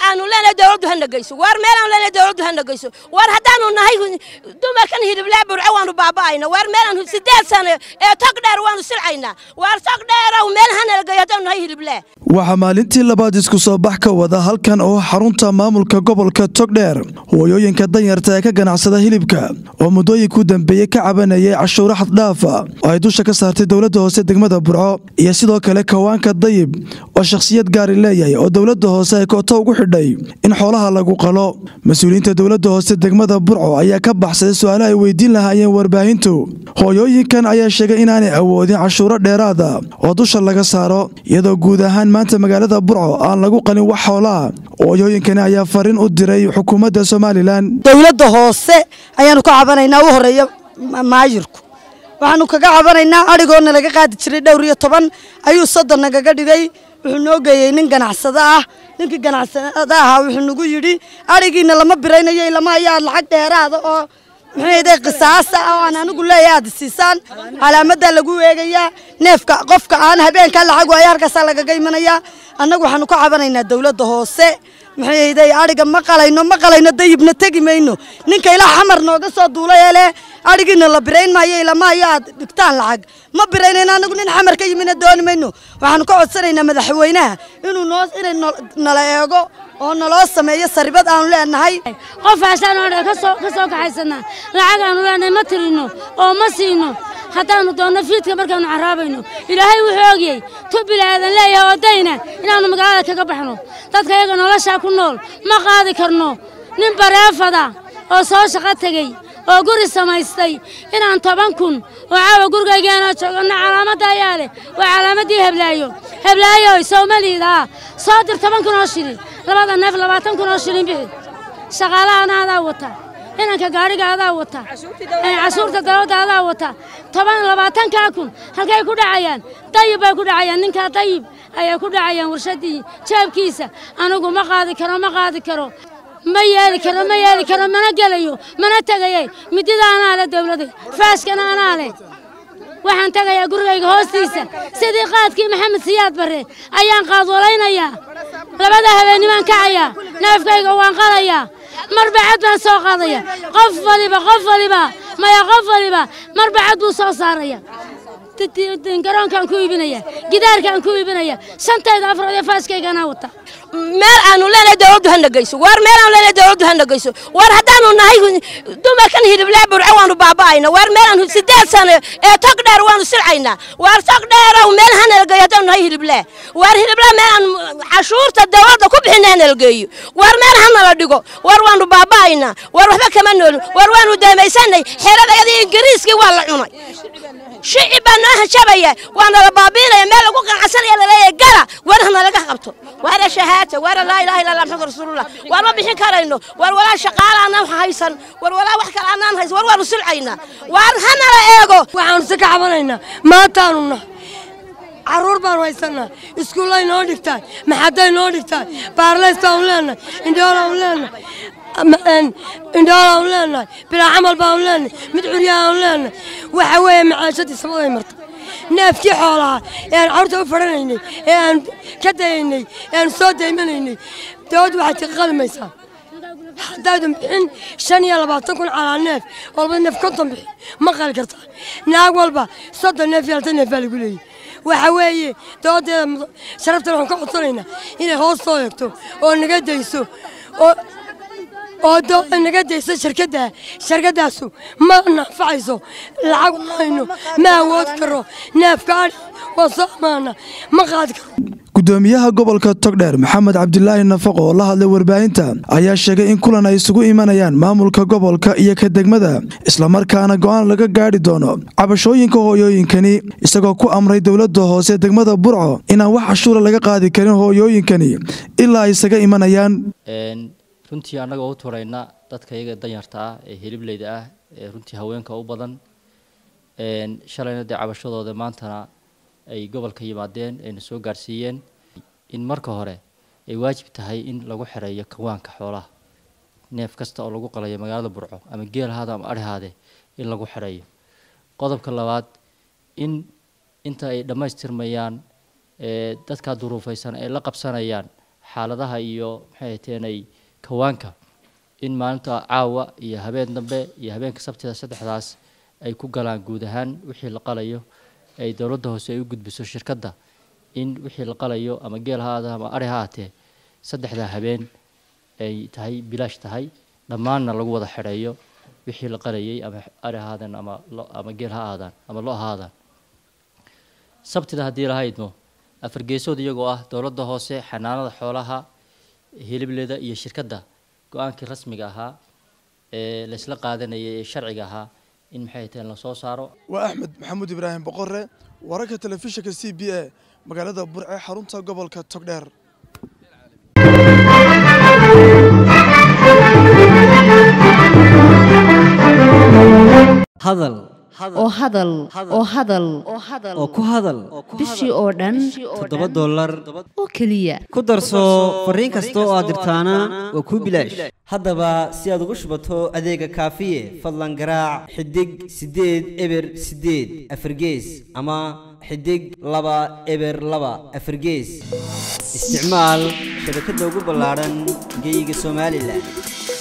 aanu leenahay dawladdu hana geyso waar meel aanu leenahay dawladdu hana geyso waar haddaanu nahay dumarkan hiliblaa burco waanu baaba'ayna waar meel aanu sideed sano ee tog dheer waanu silcaynaa waar tog dheerow meel hanala geeyo haddaanu nahay hiliblaa waxaa maalintii labaad isku soo bax ka wada halkan oo xarunta maamulka gobolka togdheer hooyooyinka danyarta ee ka ganacsada hilibka oo muddooyinkuu dambeeyey ka cabanayay cashuuro xaddhaafa oo ay dusha ka saartay dowladda hoose degmada burco iyo sidoo kale kawaanka dayib oo shakhsiyad gaari leeyahay oo dowladda hoose ay kooto ugu xidhay in xoolaha lagu qalo mas-uuliyiinta dowladda hoose degmada burco ayaa ka baxsaday su-aalo ay weydiin lahaayeen warbaahintu hooyooyinkan ayaa sheegay inaanay awoodin cashuuro dheeraada oo dusha laga saaro iyadoo guud ahaan maanta magaalada burco aan lagu qalin wax xoolaha hooyooyinkani ayaa fariin u diray xukuumadda somalilan dowladda hoose ayaanu ka cabanaynaa u horeeya maayirku waxaanu kaga cabanaynaa adhigoona laga qaadi jiray dhowr iyo toban ayuu soddon nagaga dhigay wuxuu noo geeyey nin ganacsado ah ninkii ganacsada ahaa wuxuu nagu yidhi adhigiina lama biraynayo ilama ayaa lacag dheeraada oo muxuuday qisaasa oo aan anigu leeyahay aad siisaan calaamadaa lagu eegayaa neefka qofka aan habeenkaa lacag waayo halkaasaa lagaga imanayaa annagu waxaanu ka cabanaynaa dowladda hoose muxuuday adhiga ma qalayno ma qalayno dayibna tegi mayno ninka ilaa xamar nooga soo duulay ee leh adhigiina la birayn maayo ilama ayo aad dhigtaan lacag ma biraynayno anagu nin xamar ka yimina dooni mayno waxaanu ka codsanaynaa madaxweynaha inuu noo inay nala eego oo naloo sameeyo saribad aanu leenahay qofaasaan oo ka soo kaxaysanaa lacag aanu leenahay ma tirino oo ma siino haddaannu doonno fiidka markaannu carraabayno ilaahay wuxuu ogyey tu bilaadan leeyahay oo dayna inaannu magaalada kaga baxno dadka iyaga noloshaa ku nool ma qaadi karno nin bareefada oo soo shaqo tegey oo guri samaystay inaan toban kun oo caawa gurigaygaanoo joogana calaamadda ayaa leh waa calaamaddii heblaayo heblaayoy soomaliidaa soo dir toban kun oo shilin labada neef labaatan kun oo shilin bixi shaqaalahaana adaa wata inanka gaadhiga adaa wata cashuurta dawladda adaa wata toban labaatankaa kun halkay ku dhacayaan dayib bay ku dhacayaan ninkaa dayib ayay ku dhacayaan warshaddii jaabkiisa anigu ma qaadi karo ma qaadi karo ma yeeli karo ma yeeli karo mana gelayo mana tegayay midida anaa leh dawladda faaskana anaa leh waxaan tegayaa gurigayga hoostiisa sidii qaadkii maxamed siyaad barre ayaan qaadwalaynayaa labada habeennimaan kacayaa neefkayga waan qalayaa marbacad baan soo qaadaya qof waliba qof waliba maya qof waliba marbacad buu soo saaraya garoonkaan ku iibinaya gidaarkaan ku iibinaya shantayda afrood ee faaskaygaanaa wata meel aanu leenahay dawladdu hana geyso waar meel aanu leenahay dawladdu hana geyso waar haddaanu nahay dumarkan hiliblaa burco waanu baaba'ayna waar meel aanu sideed sano ee tog dheer waanu silcaynaa waar tog dheerow meel hanala geeyo haddaanu nahay hiliblaa waar hiliblaa meel aan cashuurta dawladda ku bixina hanala geeyo waar meel hanala dhigo waar waanu baaba'aynaa waar waxba kama noolin waar waanu daamaysanay xeeradayadii ingiriiskii waa la cunay shicib baa noo hajabaya waana la baabiinaya meel lagu qanacsanaya laleeyahay gala waar hanalaga qabto waara shahaata waara laa ilaha illa allah maxamad rasuulullah waar ma bixin karayno waar walaa shaqaala aanaan haysan waar walaa wax kale aanaan haysan waar waanu silcaynaa waar hanala eego waxaanu si ka cabanaynaa maantaanu nah caruur baanu haysanaa iskuullay noo dhigtaan maxaday noo dhigtaan baarleys baanu leenahay indhoolaan leenahay indhoolaan leenahay bilaa camal baanu leenahay mid curyaanu leenahay waxa weeye macaashadii samaday marta neefkii xoolaha ee aan carruurta u fadhanaynay ee aan ka dayaynay ee aan soo daymanaynay dawladdu waxay tii qalmaysaa haddaydan bixin shan iyo labaatan kun calaa neef walba neef konton bixi ma qali kartaa naag walba soddon neef iyo altan neef baa lagu leeyahy waxa weeye dabadeeda sharaftan waxaan ka codsanaynaa inay hoos soo eegto oo naga dayso oo oo dowlad naga dayso shirkadda shirkaddaasu ma nafacayso lacag ma hayno ma awood karo neefka adhi waa soo amaana ma qaadi karo gudoomiyaha gobolka togdheer maxamed cabdilaahi nafaqo oo la hadlay warbaahinta ayaa sheegay in kulan ay isugu imanayaan maamulka gobolka iyo ka degmada islamarkaana go'aan laga gaadhi doono cabashooyinka hooyooyinkani isagoo ku amray dowladda hoose degmada burco inaan wax cashuura laga qaadi karin hooyooyinkani ilaa ay isaga imanayaan runtii annagoo u turayna dadka iyaga danyarta ah ee hiliblayda ah ee runtii haweenka u badan shalayna dee cabashadooda maantana ay gobolka yimaadeen ayna soo gaarsiiyeen in marka hore ay waajib tahay in lagu xereeyo kawaanka xoolaha neef kasta oo lagu qalayo magaalada burco ama geel ahaada ama adhahaade in lagu xereeyo qodobka labaad in inta ay dhammaystirmayaan dadka duruufaysan ay la qabsanayaan xaaladaha iyo maxay hateenay kawaanka in maalinta caawa iyo habeen dambe iyo habeenka sabtida saddexdaas ay ku galaan guud ahaan wixii la qalayo ay dowladda hoose ay u gudbiso shirkadda in wixii la qalayo ama geel ha ahaada ama ari ha ahatee saddexdaa habeen ay tahay bilaash tahay dhammaanna lagu wada xidheeyo wixii la qalayay ama ari ha ahaadaan ama lo ama geel ha ahaadaan ama lo ha ahaadaan sabtida haddii lahaydmo afar geesood iyagoo ah dowladda hoose xanaanada xoolaha hilibleda iyo shirkadda go-aankii rasmiga ahaa ee laysla qaadanayay ee sharciga ahaa in maxay tahay lasoo saaro waa axmed maxamuud ibraahim boqore wararka telefishinka c b a magaalada burce xarunta gobolka togdheer hadal oo hadal oo hadal oo ku hadal bishii oo dhan toddoba dollar oo keliya ku darso fariin kasta oo aad dirtaana waa kuu bilaash haddaba si aad ugu shubato adeega kaafiye fadlan garaac xidig siddeed eber siddeed afargees ama xidig laba eber laba afargees isticmaal shabakadda ugu ballaadhan geeyiga somalilan